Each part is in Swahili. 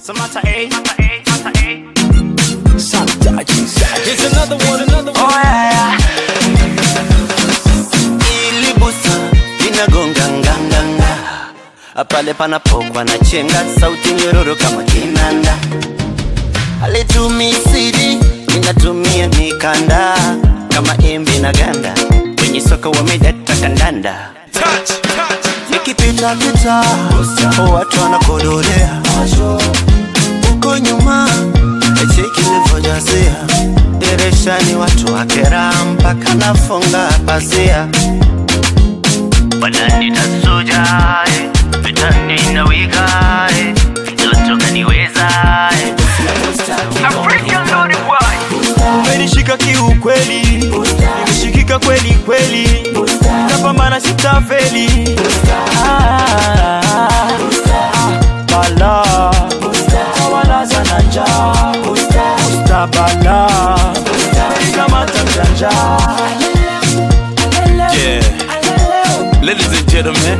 Samantha A. Samantha A. Here's another one, another one. Oh, yeah, yeah. Ili busa inagonga nganganga pale panapokwa na chenga sauti nyororo kama kinanda alitumii sidi inatumia mikanda kama embe na ganda kwenye soko wamedata kandanda Touch, touch. nikipita pita watu wanakodolea huko nyuma cheki nilivyojazia dirishani watu wakera mpaka nafunga pazia banani nasuja eh, vitani nawiga eh, mtoto kaniweza eh. umenishika kiukweli nimeshikika kweli kweli napambana sitafeli Ah, ah, bala walaza na njaa ustabala kamata mjanja Yeah. Ladies and gentlemen,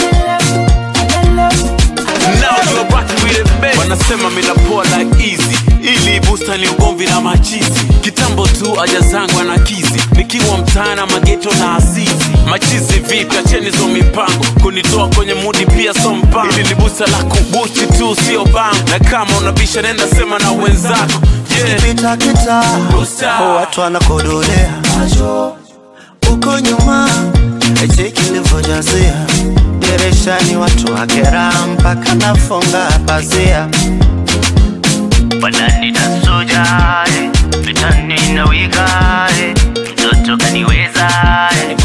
now you're rocking with it, man. Wanasema mina poa like easy ili busta ni ugomvi na machizi kitambo tu aja zangu anakizi nikiwa mtaana mageto na asizi machizi vipi acheni zo mipango kunitoa kwenye mudi pia so mpango ili ni busta la kubusti tu sio bango na kama unabisha nenda sema na wenzako yeah. pita kita Busta. watu wanakodolea huko nyuma cheki nilivyojazia dirishani watu wakera mpaka nafunga pazia banani nasuja eh, vitani nawiga eh, mtoto kaniweza eh.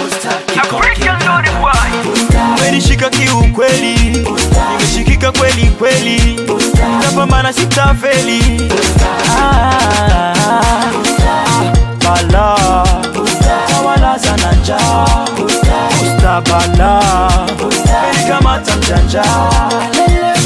umenishika kiukweli nimeshikika kweli kweli napambana sitafeli Ah, ah, bala walaza na njaa ustabala kamata mjanja